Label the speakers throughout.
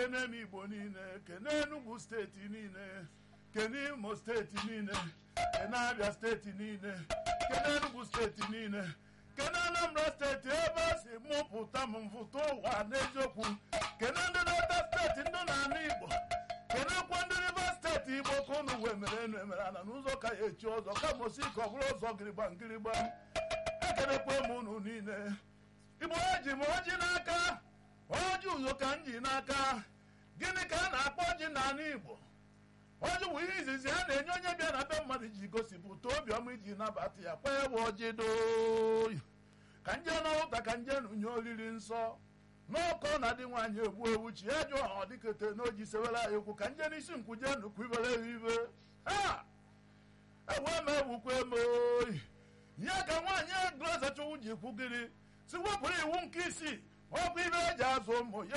Speaker 1: kene m igbo niile kene enugwu steeti niile kene imo steeti niile kene abịa steeti niile kene enugwu steeti niile kene anambra steeti ebe a si mụpụta m mfụta ụwa n'eziokwu kene ndị delta steeti ndị na-anụ igbo kenekwa ndị rivers steeti igbo ka unu wee mere enu emere ana n'ụzọ ka ya echi ọzọ kama osi ka ọ bụrụ ụzọ gịrịgba ngịrịgba ekenekwa m unu niile igbo eji m ọjị n'aka ọjị uzo ka m ji n'aka gịnị ka a na-akpọ ọjị n'ala igbo ọjị bụ ihe izizi a na-enye onye bịa na be mmadụ ji gosipụta obiọma iji nabata ya kwa ewe ọjị doo ka nje n'ụta ka nje nunye oriri nsọ n'ọkọ na dị nwaanyị egbu ewu chi ya jụọ ọ dịkete n'oji sewere anyị okwu ka nje n'isi nkwuje nnukwu ibere ya ibe ha ewe m ewukwe m oyi ya ka nwaanyị glazachukwu ji kwugiri si wepụrụ iwu nke isii ọkụ ibe eji azụ ụmụ ya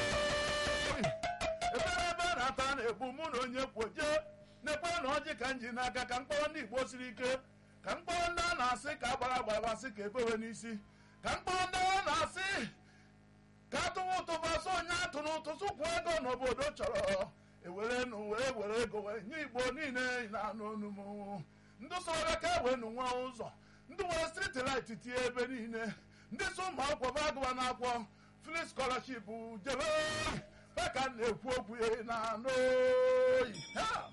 Speaker 1: ebere ebe a na-ata na-ebu mụ na onye kwoje na-ekwe na ọjị ka m ji n'aka ka mkpọrọ ndị igbo siri ike ka mkpọrọ ndị a na-asị ka agbara agbara asị ka ebewe n'isi ka mkpọrọ ndị a na-asị ka atụwa ụtụba so onye atụ n'ụtụ sụkwụ ego n'obodo chọrọ ewere nụ were were ego were nye igbo niile na-anụ onu m ndị soro ka ewe nụ nwa ụzọ ndị nwere striti lit tie ebe niile ndị so ụmụ akwụkwọ bụ agụba na-akwọ fri skọlaship jebe ha ka m na-ekwu okwu ya na anụ oyi Ha!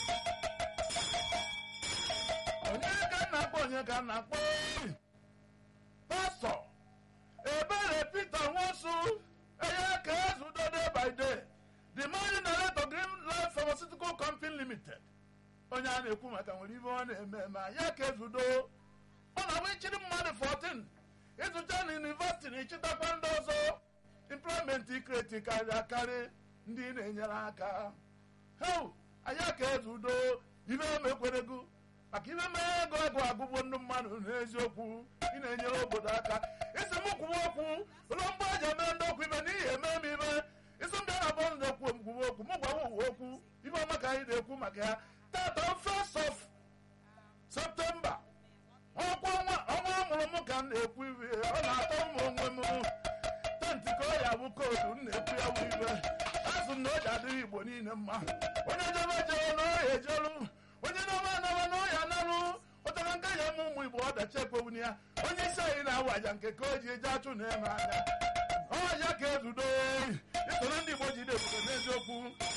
Speaker 1: onye ka m na-akpọ onye ka m na-akpọ oyi pastọ ebere peter nwosu eye ka ezudo day by day the money narrator green life pharmaceutical company limited onye a na-ekwu maka nwere ibe ọ na-eme ma ya ka ezudo ọ na-abụ ichiri mmadụ 14 ịzụcha na yunivesiti na ịchịtakwa ndị ọzọ implement ikreti karịrị akarị ndị na-enyere aka heu anya ka ezudo ibe emekwerego maka ibe mee ego ego agụgbo ndị mmadụ n'eziokwu ị na-enyere obodo aka isi m kwuwe okwu ụlọ mgbe eji eme ndị okwu ibe n'ihi eme m ibe isi m bịa na bọs na-ekwu m kwuwe okwu m gwawa uwe okwu ibe ọma ka anyị na-ekwu maka ya tata first of septemba ọkwa ọnwa ọnwa amụrụ m ka m na-ekwu ibe ọ na-atọ m onwe m tenti ka ọ ya bụ koodu m na-ekwu ya bụ ibe azụ m na o ji adịrị igbo niile mma onye jebe jere na ọhịa ejelu onye na-ọma anaba na ọhịa analụ ụtara nke ya ụmụ ụmụ igbo ọdachi ekpewuni ya onye isi anyị na-awaja nke ka o ji eje achụ na eme anya ọja ka ezudo isoro ndị igbo ji na-ebute n'eziokwu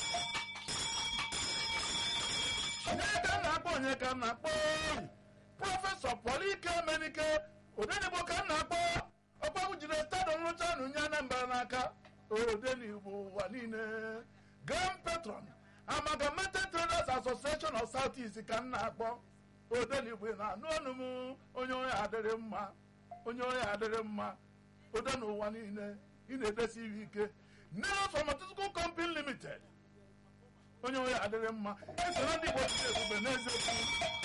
Speaker 1: onye ka m na-akpọ onye ka m na-akpọ prọfesọ Paulike Emenike odenigbo ka m na-akpọ ọkpagbu jiri stadiọm nrụcha na unye Anambra n'aka odenigbo ụwa niile grand patron amalgamated traders association of south east ka m na-akpọ odenigbo na-anụ ọnụ m onye onye adịrị mma onye onye adịrị mma ode n'ụwa niile ị na-edesi iwe ike Neros Pharmaceutical Company Limited onye onye adịrị mma esoro ndị igbo jide ebube n'eziokwu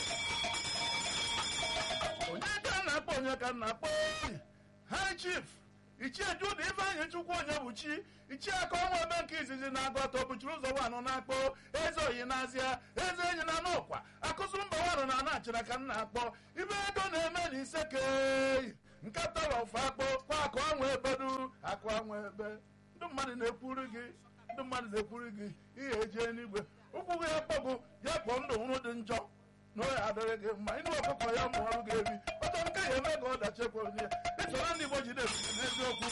Speaker 1: onye ka m na-akpọ onye ka m na-akpọ high chief ichie juda ifeanyị chukwu onye bụ chi ichie aka ọnwa ebe nke izizi na-agụ ọtọ bụchiri ụzọ wanụ na-akpọ eze oyi n'azịa eze enyi na n'ọkwa akụsụ mba wanụ na anachara ka m na-akpọ ibe ego na-eme na isekeyi nkata ọfụ akpọ kwa akụ anwa ebedu akụ anwa ebe ndị mmadụ na-ekwuru gị ndị mmadụ na-ekwuru gị ihe eji n'igwe ụkwụ gị ya kpọgụ ya kpọọ ndụ nwụrụ dị njọ na ọ ya adịrị gị mma ịnụ ọkụkọ ya mụ ọrụ gị ebi ọtọ nke ya eme ka ọ dachi ekwere ya ịchọrọ ndị igbo jide ebube n'eziokwu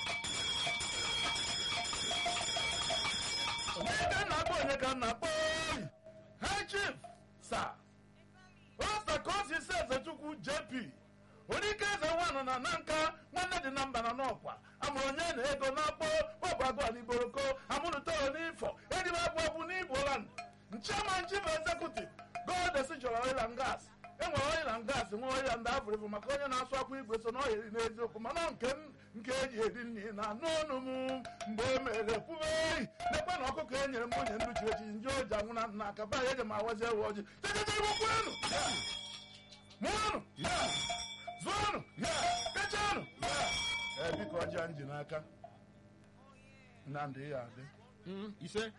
Speaker 1: onye ka m na-akpọ onye ka m na-akpọ oyi ha chief sa osa ka o si si ezechukwu jp onyeike eze nwanụ na na nka nwanne dị na mba na n'ọkwa amụrụ onye na ego na-akpọ ọbụ agụ aliboroko amụrụtoro n'ifọ edibe abụ abụ n'igboland nchairman chief executive goldesi chọrọ oil and gas enwere oil and gas nwe oil and avụrịbụ maka onye na-asụ akwa igwe so na oheri n'eziokwu mana nke m nke eji eri nri na anụ ọnụ m mgbe e mere kwube eyi nekwe na ọkụkọ e nyere m nwunye ndu chiri echi nje oji anwụ na nna aka ba ya eji m awazi ewe ọjị chechechegbukwenụ mụọnụ zụọnụ kechanụ ee biko ọjị a nji n'aka nnamdị ya adị
Speaker 2: Mm, ise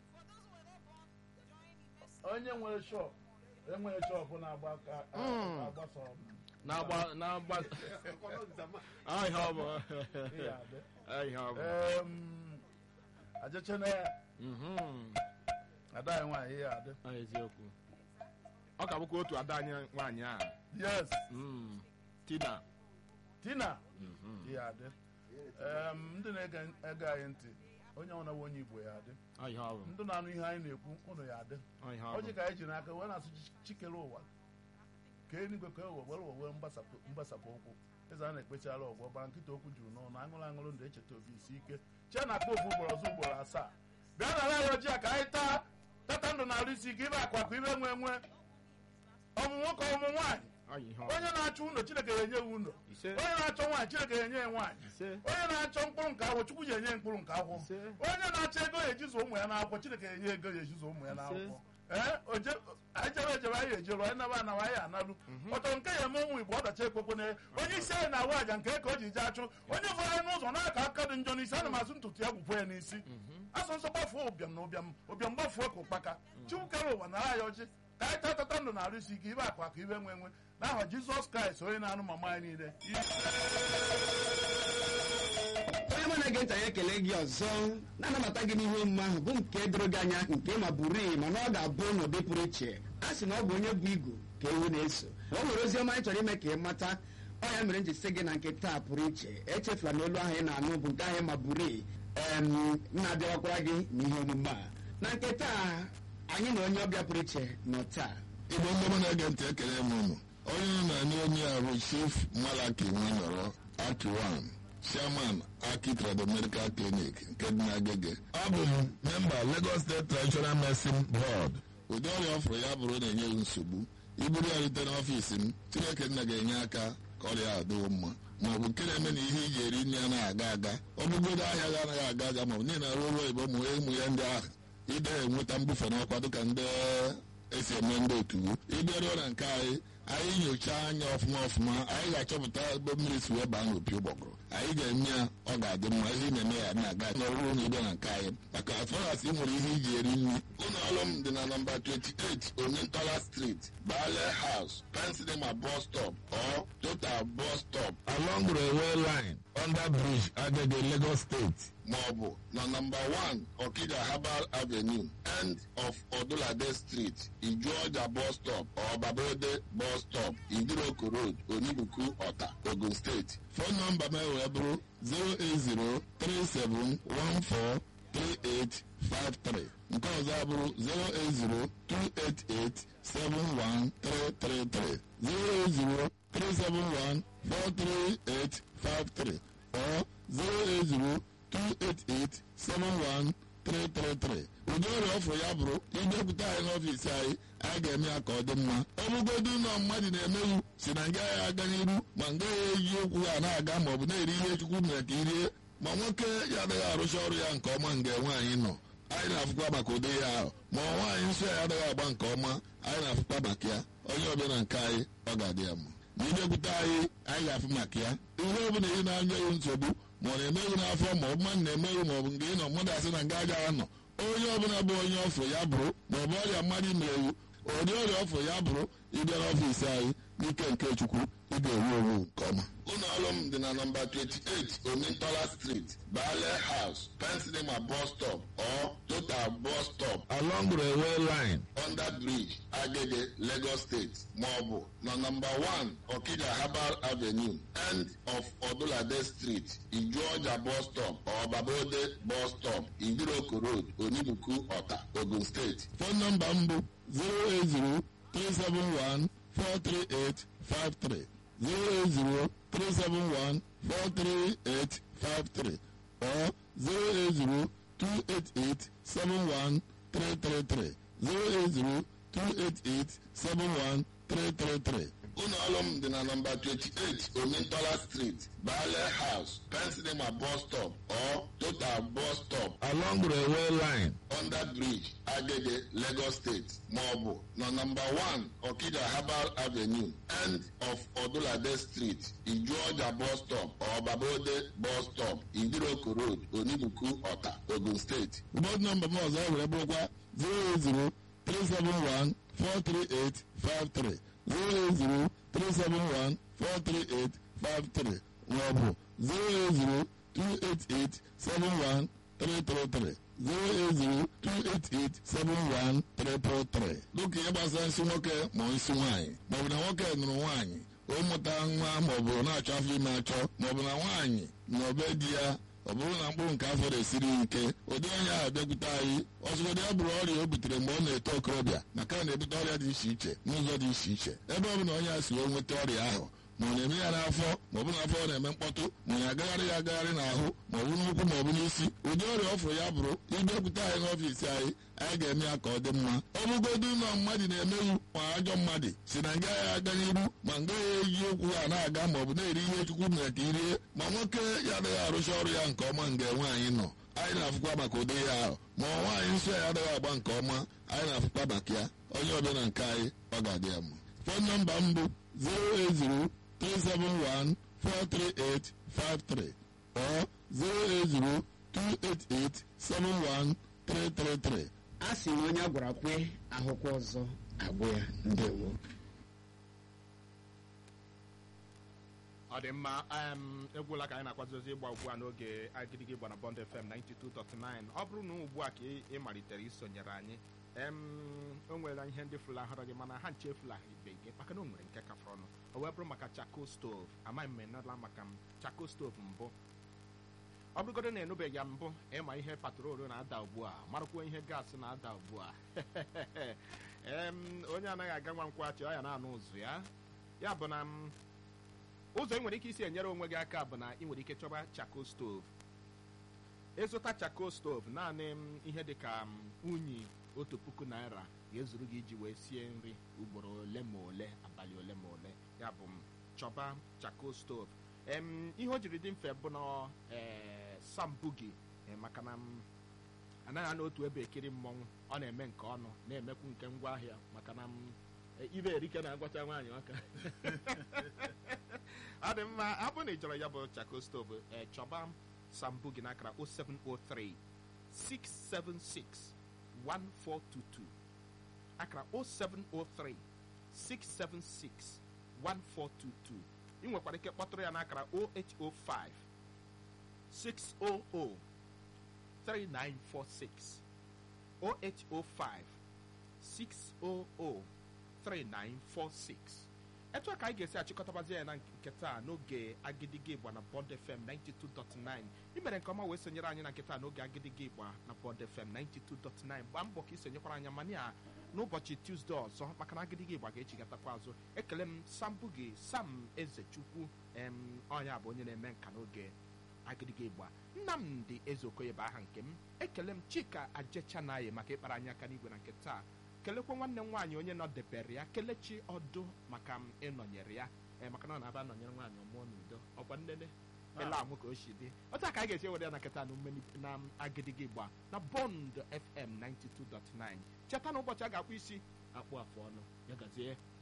Speaker 1: onye nwere shọp enwere shọp na-agba aka
Speaker 2: Mm.
Speaker 1: agbasa
Speaker 2: na-agba na-agba Ah, ihe ọ bụ
Speaker 1: ihe adị
Speaker 2: Ah, ihe ọ bụ
Speaker 1: Em, ajechene ya
Speaker 2: Mhm.
Speaker 1: ada anyị nwaanyị ya adị
Speaker 2: Ọ eziokwu ọ ka bụkwa otu ada anyị nwaanyị a
Speaker 1: yes
Speaker 2: Mm. tina
Speaker 1: tina
Speaker 2: Mhm.
Speaker 1: ya adị Em, ndị na-ege ege anyị ntị onye ọbụla bụ onye igbo ya adị
Speaker 2: Ọ ihe ọ bụ
Speaker 1: ndị na-anụ ihe anyị na-ekwu ụnụ ya adị
Speaker 2: Ọ ihe ọ
Speaker 1: ọjị
Speaker 2: bụ
Speaker 1: ka anyị ji n'aka wee na-asụ chi- chikere ụwa ka enigwe ka ewe were owe mgbasapụ mgbasapụ ụkwụ eze a na-ekpechara ọgwọ gbara nkịta okwu juru n'ọnụ aṅụrụ aṅụrụ ndụ echeta obi isi ike chee na akpa ofu ugboro ọzọ ugboro asaa bịa na ala ya ojii ka anyị taa tata ndụ na-arụ isi ike ibe akwa ka ibe nwe nwe ọmụ nwoke ọmụ nwaanyị
Speaker 2: Ọ ihe ọ bụ
Speaker 1: onye na-achọ ụlọ chineke ya enye ya ụlọ
Speaker 2: ise
Speaker 1: onye na-achọ nwaanyị chineke ya enye ya nwaanyị
Speaker 2: ise
Speaker 1: onye na-achọ mkpụrụ nke akwụkwọ chukwu ya enye ya mkpụrụ nke akwụkwọ
Speaker 2: ise
Speaker 1: onye na-achọ ego ya ejizu ụmụ ya n'akwụkwọ chineke ya enye ego ya ejizu ụmụ ya n'akwụkwọ ee oje- anyị jebe ejebe anyị ejeru anyị naba anawa anyị analụ ọtọ nke ya eme ụmụ igbo ọdachi ekwekwe na onye isi anyị na-awa aja nke ka o ji je achụ onye fọrọ anyị n'ụzọ n'aka aka dị njọ n'isi ana m asụ ntutu ya gwụkwa ya n'isi asụ nsọ gbafuo ụbịam na ụbịam ụbịam gbafuo ka ụkpaka chukwu kere ụwa nara anyị ọjị ka anyị tatata ndụ na-arụ isi ike ibe akụ akụ ibe nwe nwe n'aha jizọs kraịst onye na-anụ mama anyị niile
Speaker 3: onye mụ na-ege ntị anyị ekele gị ọzọ na-anabata gị n'ihe omume ahụ bụ nke doro gị anya nke ma buru iyi mana ọ ga-abụ n'ụdị pụrụ iche a sị na ọ bụ onye bụ igu ka ewu na-eso o nwere ozi ọma anyị chọrọ ime ka ị mata ọ ya mere m ji sị gị na nke taa pụrụ iche echefula na olu ahụ ị na-anụ bụ nke ahụ ma buru iyi em na-abịawakwara gị n'ihe omume a na nke taa anyị na onye ọbịa pụrụ iche nọ taa
Speaker 4: igbo ndị mụ na-ege ntị ekele m unu onye nọ na ndị onye a bụ chief malaki nwanọrọ akiwan chairman aki trado medical clinic nke dị n'agege abụ m memba lagos state traditional medicine board ụdị ọrịa ọ fụrụ ya bụrụ na-enye gị nsogbu iburu ya rute n'ọfiisi m chineke nna ga-enye aka ka ọrịa a dịwo mma ma ọ bụ nke na-eme na ihe iji eri nri anaghị aga aga ọ bụgodo ahịa gị anaghị aga aga ma ọ bụ niile arụ ọrụ oyibo ụmụ ụmụ ya ndị ahụ ide enweta mbufe n'ọkwa dịka ndị esi eme ndị otu ịbịaruo na nke anyị anyị nyochaa anya ọfụma ọfụma anyị ga-achọpụta ebe mmiri si wee baa n'opi ụgbọgụrụ anyị ga-eme ya ọ ga-adị mma ihe ị na-eme ya na-aga n'ọrụ na ịbịa na nke anyị maka afọras ị nwere ihe iji eri nri ụlọ ọrụ m dị na nọmba 28 onyentola street bale house pensilema bus stop or total bus stop along railway line under bridge agege lagos state maọbụ na nọmba 1 okija herbal avenue end of odulade street ijuọja bus stop or babode bus stop idiroko road onibuku ọta ogun steeti fon nọmba m wee bụrụ 08037143853 nke ọzọ abụrụ 08028871333 08037143853 or 08028871333 ụdị ọrịa ọfụ ya bụrụ ịbịakwute anyị n'ọfiisi anyị anyị ga-eme ya ka ọ dị mma ọ bụgodu ụlọ mmadụ na-emeghị si na nga ya aga n'iru ma nga ya eji okwu ha na-aga ma ọ bụ na-eri ihe chukwu mere ka irie ma nwoke ya adịghị arụcha ọrụ ya nke ọma nga nwaanyị nọ anyị na-afụkwa maka ụdị ya ahụ ma nwaanyị nsọ ya adịghị agba nke ọma anyị na-afụkwa maka ya onye ọbịa na nke anyị ọ ga-adị ya mma ma ịbịakwute anyị anyị ga-afụ maka ya ihe ọ bụla ị na-anya ya nsogbu ma ọ na-emeghị n'afọ ma ọ bụ mmadụ na-emeghị ma ọ bụ nke ị nọ mmadụ asị na nga agaghị anọ onye ọbụla bụ onye ọfụ ya bụrụ ma ọ bụ ọrịa mmadụ imerewu ụdị ọrịa ọfụ ya bụrụ ịbịa n'ọfiisi anyị n'ike nke chukwu ị ga-ewu ewu nke ọma ụlọ ọrụ m dị na nọmba 28 omintola street bale house pensilema bus stop or total bus stop along railway line under bridge agege lagos state maọbụ na nọmba 1 okija herbal avenue end of odulade street ijuọja bus stop or babode bus stop idiroko road onibuku ọta ogun steeti fon nọmba m bụ 080 371 43853 08037143853 or 08028871333 08028871333 ụlọ ọrụ m dị na nọmba 28 omintola street bale house pensilema bus stop or total bus stop along railway line under bridge agege lagos state maọbụ na nọmba 1 okija herbal avenue end of odulade street ijuọja bus stop or babode bus stop idiroko road onibuku ọta ogun steeti bọd nọmba m ọzọ were bụrụkwa 080 371 43853 08037143853 maọbụ 08028871333 08028871333 dịka ihe gbasara nsị nwoke ma ọ nsị nwaanyị maọbụ na nwoke nụrụ nwaanyị ụmụta nwa maọbụ na-achọ afọ ime achọ maọbụ na nwaanyị na obe di ya ọ bụrụ na mkpụrụ nke afọ na-esiri ike ụdị onye ahụ bịakwute anyị ọzụgodị ya bụrụ ọrịa o butere mgbe ọ na-eto okorobịa maka na na-ebute ọrịa dị iche iche n'ụzọ dị iche iche ebe ọ bụ na onye a si wee nweta ọrịa ahụ ma ọ na-eme ya n'afọ ma ọ bụ n'afọ ọ na-eme mkpọtụ ma ọ na-agagharị ya agagharị n'ahụ ma ọ bụ n'ụkwụ ma ọ bụ n'isi ụdị ọrịa ọfụrụ ya bụrụ ịbịakwute anyị n'ọfiisi anyị anyị ga-eme ya ka ọ dị mma ọ bụgodu ụlọ mmadụ na-emeghị ma ajọ mmadụ si na nga ya aga n'iru ma nga ya eji okwu ha na-aga ma ọ bụ na-eri ihe chukwu mere ka irie ma nwoke ya adịghị arụcha ọrụ ya nke ọma nga nwaanyị nọ anyị na-afụkwa maka ụdị ya ahụ ma nwaanyị nsọ ya adịghị agba nke ọma anyị na-afụkwa maka ya onye ọbịa na nke anyị ọ ga-adị ya mma fon nọmba m bụ 080 371-43853 or 08028871333.
Speaker 3: a sị na onye a gwara kwe ahụkwa ọzọ agwụ ya ndewo
Speaker 2: ọ dị mma em, egwuola ka anyị na-akwadozi ịgba ugbu a n'oge agịdịgị gba na bond fm 92.9 ọ bụrụ na ugbu a ka ị ị malitere isonyere anyị em o nwere ihe ndị fulahụrụ gị mana ha nche efulahibe gị maka na o nwere nke ka fọrọ ọnụ o wee bụrụ maka chako stove amaghị m enela maka m chako stove mbụ ọ bụrụgodo na enubeghị ya mbụ ịma ihe patrolu na-ada ugbu a marakwa ihe gaasị na-ada ugbu a em onye anaghị aga nwa nkwachị ọ ya na-anụ ụzụ ya ya bụ na m ụzọ ị nwere ike isi enyere onwe gị aka bụ na ị nwere ike chọba chako stove ịzụta chako stove naanị m ihe dị ka m unyi otu puku naira ga-ezuru gị iji wee sie nri ugboro ole ma ole abalị ole ma ole ya bụ m chọba chako stove em ihe o jiri dị mfe bụ na ee sambu gị eh, maka na m anaghị anọ otu ebe ekiri mmọnwụ ọ na-eme nke ọnụ na-emekwu nke ngwaahịa maka na m eh, ibe erike na-agwacha nwaanyị aka ọ dị mma ọ bụrụ na ị chọrọ ya bụ chako stove ee chọba sambu gị n'akara 0703 676 1422 akara 0703 676 1422 ị nwekwara ike kpọtụrụ ya n'akara 0805 600 3946 0805 600 3946 etu a ka anyị ga-esi achịkọtabazi ya na nke taa n'oge agidigi igba na bond fm 92.9 ị mere nke ọma wee sonyere anyị na nke taa n'oge agidigi igba na bond fm 92.9 gbaa mbọ ka ị sonyekwara anya mana ya n'ụbọchị tuzdee ọzọ maka na agidigi igba ga-echigatakwa azụ ekele m sambu gị sam ezechukwu em ọnya bụ onye na-eme nka n'oge agidigi igba nnamdị ezeokoye bụ aha nke m ekele m chika ajechanaye maka ịkpara anyị aka n'igwe na nke taa kelekwa nwanne m nwaanyị onye nọdebere ya kelechi ọdụ maka m ịnọnyere ya ee maka na ọ na-aba nọnyere nwaanyị ọmụọ n'udo ọkwa nnene ele amụ ka o si dị otu a ka anyị ga-esi ewere ya na nketa na mmeni- na agidigi igba na bond fm 92.9 cheta na ụbọchị a ga-akpụ isi akpụ afụ ọnụ ya gazie